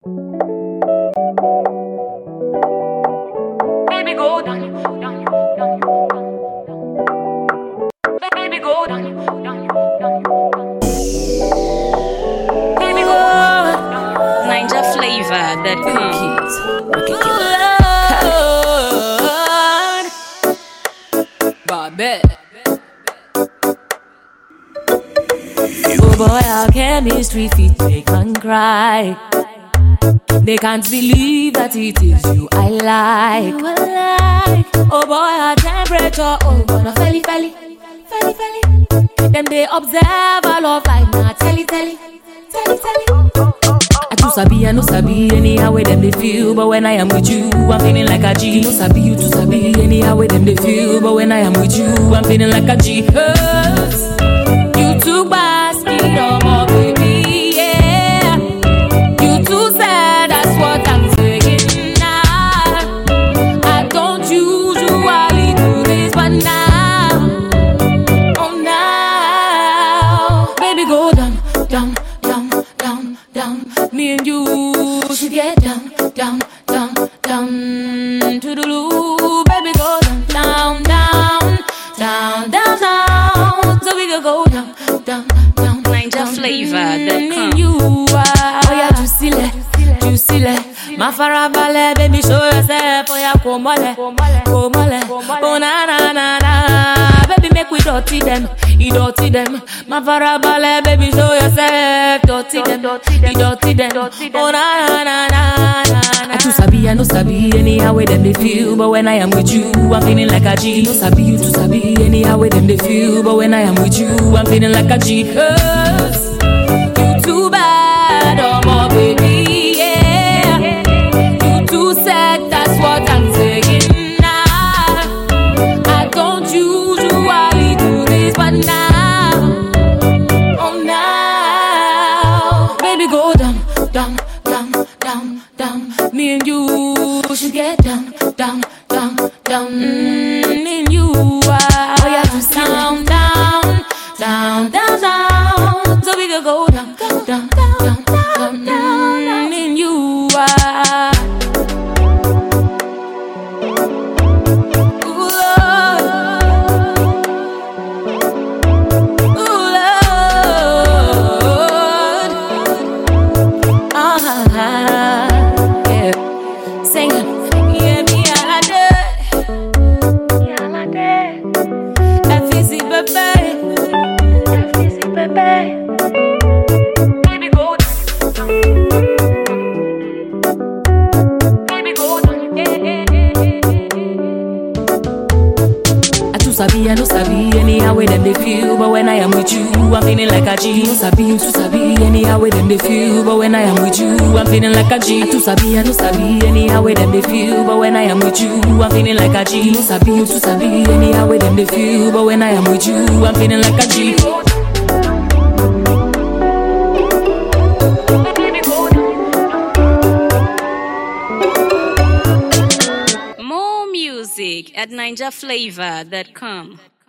Baby, go down, down, down, down. Baby, go down, down, down, down. Baby, go down. Ninja flavor that come. Kids. Rocket killer. Bobette. Oh boy, our chemistry fit make man cry. They can't believe that it is you I like. Oh boy, our temperature, oh gonna felly felly, felly felly. Them they observe our love like na telly telly, telly telly. I too sabi, I no sabi anyhow way them they feel, but when I am with you, I'm feeling like a G. No sabi, you too sabi anyhow way them they feel, but when I am with you, I'm feeling like a G. 'Cause you took my speed on my baby, yeah. You too sad, that's what I'm saying now. I don't usually do this, but now, oh now, baby, go down, down, down, down, down. Me and you should get down, down, down, down to the loo. Baby, go down, down, down, down, down, down. So we can go down, down, down. Ninja down. flavor that Mm, come. You are, oh yeah, jù sílẹ̀, jù sílẹ̀. Má farabalẹ̀, baby, show yourself. Oh yeah, kò mọ́lẹ̀, kò mọ́lẹ̀. Oh na na na na. Baby, make we dirty them, ìdọ̀tí them. Má farabalẹ̀, baby, show yourself. Dirty them, ìdọ̀tí them. Oh na na na na na. I too sabi, I no sabi anyhow way them they feel, but when I am with you, I'm feeling like a G. No sabi, you too sabi anyhow way them they feel, but when I am with you, I'm feeling like a G. 'Cause you too bad, oh my baby, yeah. You too sad, that's what I'm saying now. I don't usually do this, but now, oh now, baby, go down, down, down, down, down. Me and you should get down, down, down, down. Mm, me and you are, oh yeah, just down, down, down, down, down. So we can go down, down, down, down, down. Mm, me and you are. Ooh, Lord. Ooh, Lord. Ah, yeah. Singing. Yeah, me all a day. FEC, baby. Baby, go down. Baby, go down. I too sabi, I no sabi anyhow way them they feel, but when I am with you, I'm feeling like a G. No sabi, you too sabi anyhow way them they feel, but when I am with you, I'm feeling like a G. I too sabi, I no sabi anyhow way them they feel, but when I am with you, I'm feeling like a G. No sabi, you too sabi anyhow way them they feel, but when I am with you, I'm feeling like a G. Baby, go down. More music at ninjaflavor.com.